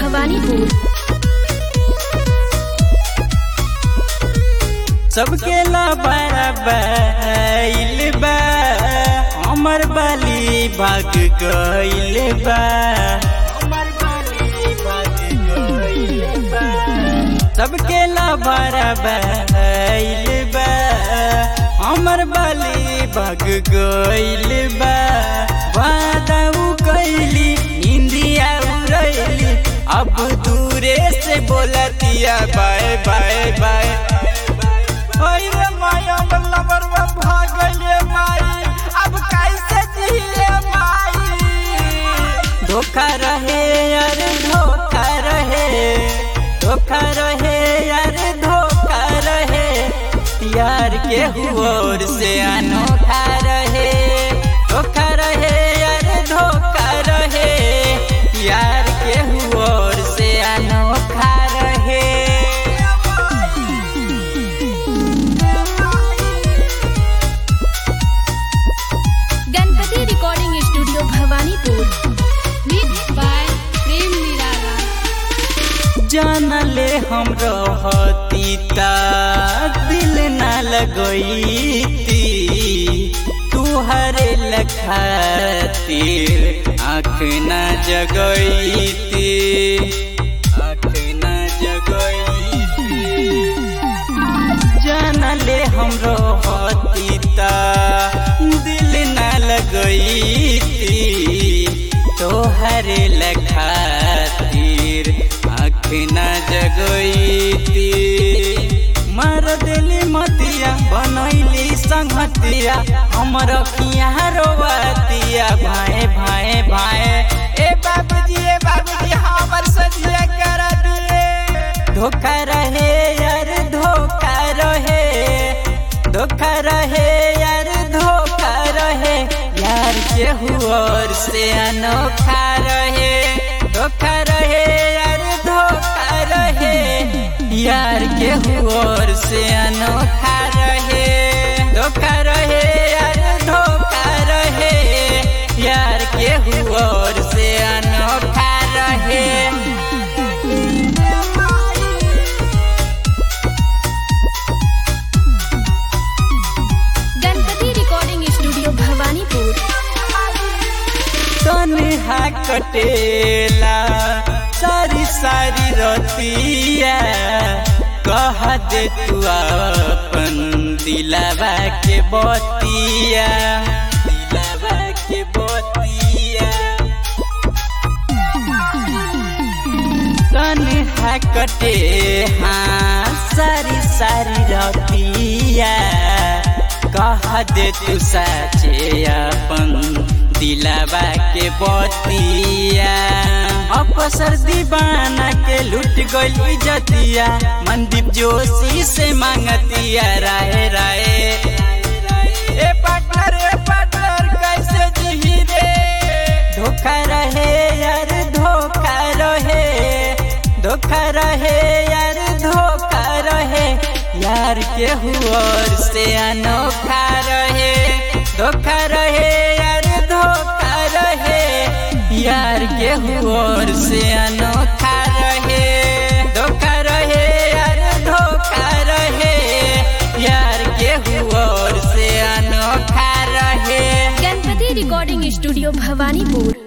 भवानीपुर सबके ला बराबर बा हमर बाली भाग गइल बा हमर बाली भाग गइल बा सबके ला बराबर बा हमर बाली भाग गइल बा वादा उ कइली निंदिया उड़ैली अब दूरे से बोलतिया बाय बाय बाय अरे माई हमर लबरवा भाग गइले माई अब कैसे जिए माई धोखा रहे यार धोखा रहे धोखा रहे यार धोखा रहे यार के हुओर से अनोखा रहे धोखा रहे यार धोखा रहे यार के हुओर से अनोखा रहे Ganpati recording studio Bhawanipur mix by Prem Nirala जानले हम रहती ता दिल न लगईती तुहरे लखातिर आँख न जगईती आँख न जगईती जानले हम रहती ता दिल न लगईती तोहरे लखातिर आँख न जगईती मर दिली मतिया बनैली संगतिया हमर किया रोवतिया भाए भाए भाए ए बाबूजी ए बाबूजी हमर सजिया कर दिए धोखा रहे यार धोखा रहे धोखा रहे यार धोखा रहे यार के हुआर से अनोखा रहे धोखा रहे यार धोखा रहे यार के हुआर से अनोखा रहे धोखा रहे यार धोखा रहे यार के हुआर से अनोखा रहे गणपति रिकॉर्डिंग स्टूडियो भवानीपुर तनहा कटेला सारी सारी रतिया कह दे तू अपन दिलावा के बतिया दिलावा के बतिया तनहा कटे हाँ सारी सारी रतिया कह दे तू साचे अपन दिलावा के बतिया अवसर दीवाना के लूट गइल इज्जतिया मनदीप जोशी से मांगतिया राय राय ए पार्टनर ए पार्टनर कैसे जी रे धोखा रहे यार धोखा रहे धोखा रहे यार धोखा रहे यार के हुआर से अनोखा रहे धोखा रहे यार धोखा रहे यार के हुआर से अनोखा रहे धोखा रहे यार धोखा रहे यार के हुआर से अनोखा रहे गणपति रिकॉर्डिंग स्टूडियो भवानीपुर